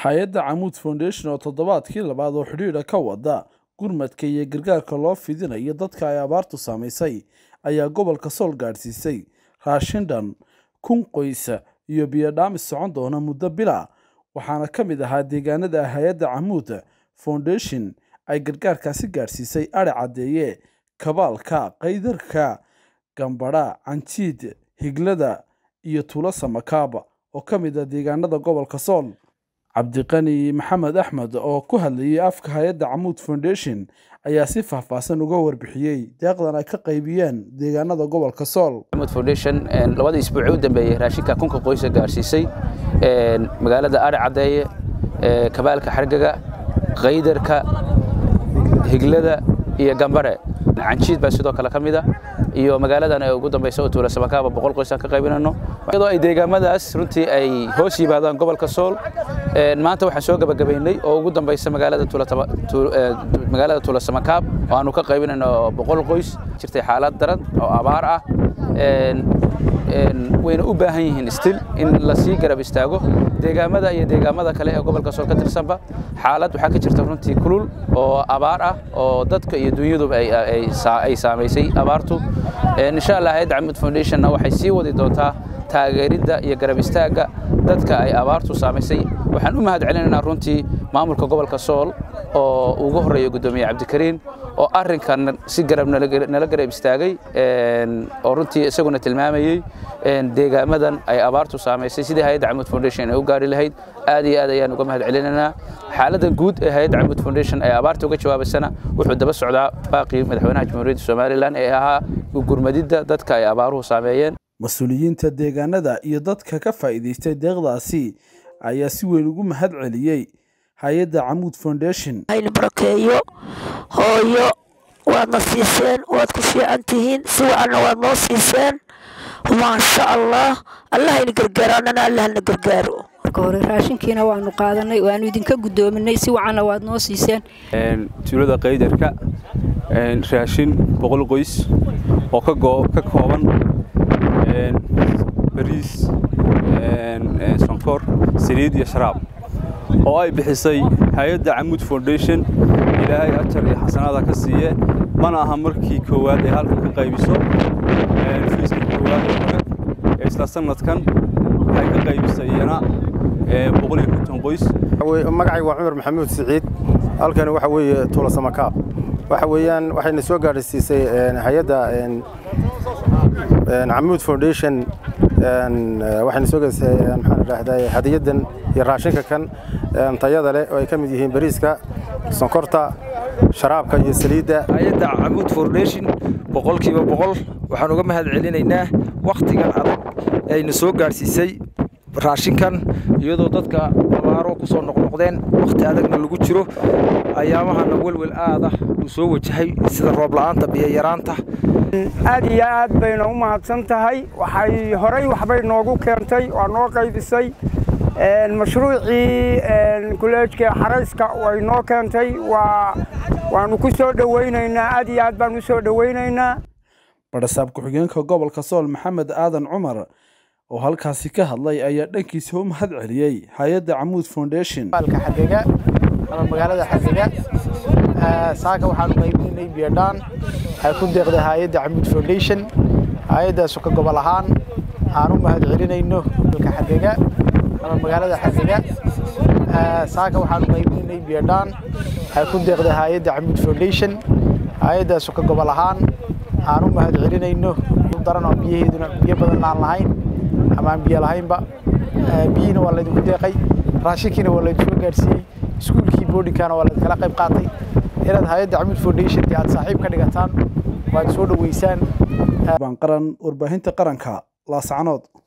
hay-adda camuud foundation oo toddobaadkii labaad oo xidhiidha ka wada gurmadka iyo gargaarka loo fidinayo dadka ay abaartu saamaysay ayaa gobolka sool gaadhsiisay raashin dhan kun qoysa iyo biyodhaamis socon doona muddo bila waxaana ka mid ahaa deegaanada hay-adda camuud foundation ay gargaarkaasi gaadhsiisay adhi caddeeye kabaalka qaydarka gambadha canjiid higlada iyo tuulo samakaaba oo ka mid ah deegaanada gobolka sool cabdiqani maxamed axmed oo ku hadlayay afka hay-adda camuud foundation ayaa si faahfaahsan uga warbixiyey deeqdan ay ka qaybiyeen deegaanada gobolka sool camuud foundation labada isbuuci u dambeeyey raashinka kunka qoysa gaarsiisay magaalada adhi caddeeye kabaalka xargaga qaydarka higlada iyo gambare canjiid baa sidoo kale ka mid a iyo magaaladan ee ugu dambaysa oo tuula samakaaba boqol qoys aan ka qaybinayno iyadoo ay deegaamadaas runtii ay hoos yimaadaan gobolka sool maanta waxaan soo gabagabaynay oo ugu dambaysa magaalada magaalada tuula samakaab oo aanu ka qaybinayno boqol qoys jirtay xaalad daran oo abaar ah wayna u baahan yihiin stil in lasii garab istaago deegaamada iyo deegaamada kale ee gobolka sool ka tirsanba xaalad waxaa ka jirta runtii kulul oo abaar ah oo dadka iyo dunyaduba ay saamaysay abaartu insha allah hayadda camud foundationna waxay sii wadi doontaa taageeridda iyo garab istaagga dadka ay abaartu saamaysay waxaan u mahad celinaynaa runtii maamulka gobolka sool oo ugu horreeya guddoomiye cabdikariin oo arrinkan si garab nala garab istaagay oo runtii isaguna tilmaamayey deegaamadan ay abaartu saamaysay sidii hayadda camud foundation ay u gaari lahayd aad iyo aad ayaan uga mahad celinaynaa xaaladda guud ee hayadda camud foundation ay abaarta uga jawaabaysana wuxuu daba socdaa baaqii madaxweynaha jamhuuriyadda somalilan ee ahaa gurmadidda dadka ay abaaruhu saameeyeen mas-uuliyiinta deegaanada iyo dadka ka faa'iidaystay deeqdaasi ayaa si weyn ugu mahad celiyey hay-adda camuud foundation hayna barakeeyo hooyo waadna siiseen waad ku fiican tihiin si wacanna waad noo siiseen maasha allah allahayna gargaaro annana allahna gargaaro marka hore raashinkiina waanu qaadanay waanu idinka guddoominay si wacanna waad noo siiseen tuulada qaydarka raashin boqol qoys oo ka kooban bariis sonkor saliid iyo sharaab oo ay bixisay hay-adda camuud foundation ilaahay ajar iyo xasanaada ka siiye mana aha markii koowaad ee halkan ka qaybiso fiiskii koowaad oo hore ee isla sanadkan waxay ka qaybisay iyana boqol iyo konton qoys magacaygu waa cumar maxamuud siciid halkani waxa weeye tuula samakaab waxa weeyaan waxayna soo gaadhsiisay hay-adda camuud foundation waxayna soo gaadhsiisay maxaan idhaahdaa hadiyadan iyo raashinka kan tayada leh oo ay ka mid yihiin bariiska sonkorta sharaabka iyo saliidda hay-adda camuud foundation boqolkiiba boqol waxaan uga mahad celinaynaa wakhtigan adag ayna soo gaadhsiisay raashinkan iyadoo dadka abaaro ku soo noqnoqdeen wakhti adagna lagu jiro ayaamahana welwel aad ah uu soo wajahay sida roobla'aanta biyayaraanta aad iyo aad bayna u mahadsan tahay waxay horey waxbay noogu keentay waa noo qaybisay mashruucii kuleejka xarayska way noo keentay waanu ku soo dhowaynaynaa aad iyo aad baan u soo dhowaynaynaa badhasaab ku-xigeenka gobolka sool maxamed aadan cumar oo halkaasi ka hadlay ayaa dhankiisa u mahad celiyey hay-adda camuud foundation xagega ama magaalada xagega saaka waxaanu qaybinay biyadhaan ay ku deeqday hay-adda camuud foundation hay-addaasu ka gobol ahaan aan u mahad celinayno xagega ama magaalada xagega saaka waxaanu qaybinay biyadhaan ay ku deeqday hay-adda camuud foundation hay-addaasu ka gobol ahaan aan u mahad celinayno daran oo biyaheeduna biyo badan aan lahayn ama aan biyo lahaynba biyihiina waa laydinku deeqay raashinkiina waa laydinku gaadhsiiyey iskuulkii boodhinkaana waa laydinkala qayb qaatay inaad hay-adda camuud foundation dee aad saaxiib ka dhigataan waad soo dhoweysaan qaran warbaahinta qaranka laascanood